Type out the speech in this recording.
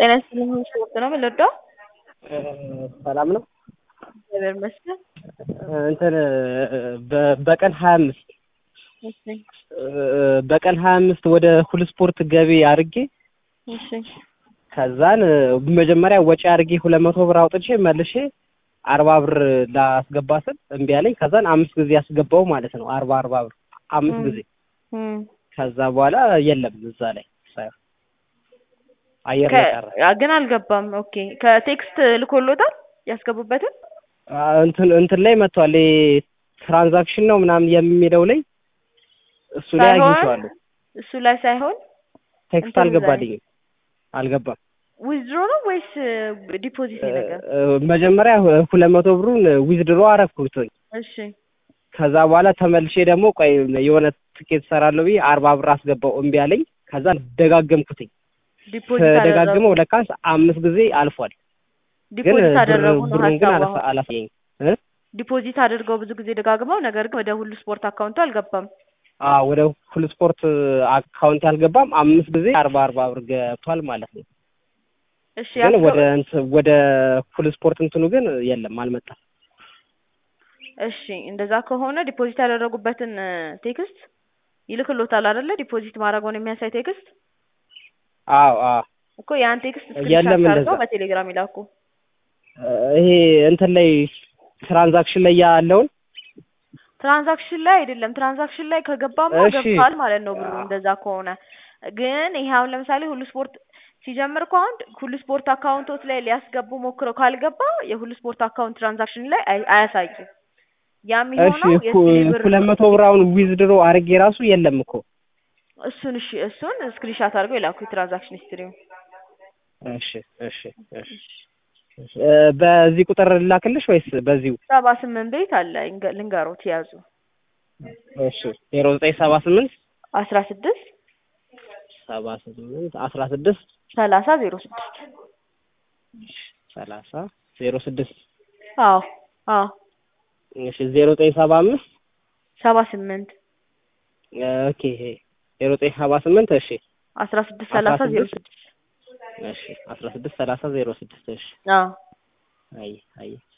ጤና ይስጥልኝ ስፖርት ነው የምንወደው። ሰላም ነው። እግዚአብሔር ይመስገን። እንትን በ- በቀን ሀያ አምስት እሺ በቀን ሀያ አምስት ወደ ሁል ስፖርት ገቢ አድርጌ እሺ ከዛን መጀመሪያ ወጪ አድርጌ ሁለት መቶ ብር አውጥቼ መልሼ አርባ ብር ላስገባ ስል እምቢ አለኝ። ከዛን አምስት ጊዜ ያስገባው ማለት ነው አርባ አርባ ብር አምስት ም። ጊዜ እም። ከዛ በኋላ የለም እዛ ላይ ሳየው አየር ላይ ቀረ። ከ- ግን አልገባም። ኦኬ ከቴክስት ልኮሎታል ያስገቡበትን አ፣ እንትን እንትን ላይ መጥቷል። ይሄ ትራንዛክሽን ነው ምናምን የሚለው ላይ እሱ ላይ ሳይሆን አግኝቼዋለሁ። እሱ ላይ ሳይሆን ቴክስት እንትን ላይ አልገባልኝም አልገባም። ዊዝድሮ ነው ወይስ ዲፖዚት ነገር? እ፣ መጀመሪያ ሁ- ሁለት መቶ ብሩን ዊዝድሮ አረኩትኝ። እሺ ከዛ በኋላ ተመልሼ ደግሞ ቆይ የሆነ ትኬት ሰራለሁ ብዬ አርባ ብር አስገባው እምቢ አለኝ። ከዛ ደጋገምኩትኝ። ዲፖዚት አደረጉ ተደጋግመው ለካስ አምስት ጊዜ አልፏል። ግን ዲፖዚት ብር- አደረጉ ነው ብሩን ግን ሀሳቡ አላሳ- አሁን። አላሳየኝም እ? ዲፖዚት አድርገው ብዙ ጊዜ ደጋግመው፣ ነገር ግን ወደ ሁሉ ስፖርት አካውንቱ አልገባም። አ ወደ ሁል ስፖርት አካውንት ያልገባም አምስት ጊዜ አርባ አርባ ብር ገብቷል ማለት ነው። እሺ ግን ያስገ- ወደ እንትን ወደ ሁል ስፖርት እንትኑ ግን የለም አልመጣም። እሺ እንደዛ ከሆነ ዲፖዚት ያደረጉበትን እ፣ ቴክስት ይልክሎታል አይደለ? ዲፖዚት ማድረጉን የሚያሳይ ቴክስት አዎ አዎ እኮ ያን ቴክስት የለም ስክሪንሻት እንደዛ። አድርገው በቴሌግራም ይላኩ። እ፣ ይሄ እንትን ላይ ትራንዛክሽን ላይ ያለውን ትራንዛክሽን ላይ አይደለም። ትራንዛክሽን ላይ ከገባማ እሺ። ገብቷል ማለት ነው ብሩ። እንደዛ ከሆነ ግን ይሄ አሁን ለምሳሌ ሁሉ ስፖርት ሲጀምር እኮ አሁን ሁሉ ስፖርት አካውንቶች ላይ ሊያስገቡ ሞክረው ካልገባ የሁሉ ስፖርት አካውንት ትራንዛክሽን ላይ አይ- አያሳይም። ያ እሺ የሚሆነው የሲቢ ብር ሁለት መቶ ብር አሁን ዊዝድሮ አድርጌ ራሱ የለም እኮ እሱን እሺ እሱን ስክሪንሻት አድርገው ይላኩ የትራንዛክሽን ሂስትሪውን። እሺ እሺ እሺ እሺ። እ፣ በዚህ ቁጥር ላክልሽ ወይስ በዚሁ? ሰባ ስምንት ቤት አለ እንገ- ልንገሮት ያዙ እሺ ዜሮ ዘጠኝ ሰባ ስምንት አስራ ስድስት ሰባ ስምንት አስራ ስድስት ሰላሳ ዜሮ ስድስት ሰላሳ ዜሮ ስድስት አዎ አዎ እሺ ዜሮ ዘጠኝ ሰባ አምስት ሰባ ስምንት ኦኬ ዜሮ ዘጠኝ ሰባ ስምንት እሺ አስራ ስድስት ሰላሳ ዜሮ ስድስት እሺ አስራ ስድስት ሰላሳ ዜሮ ስድስት እሺ አዎ አይ አይ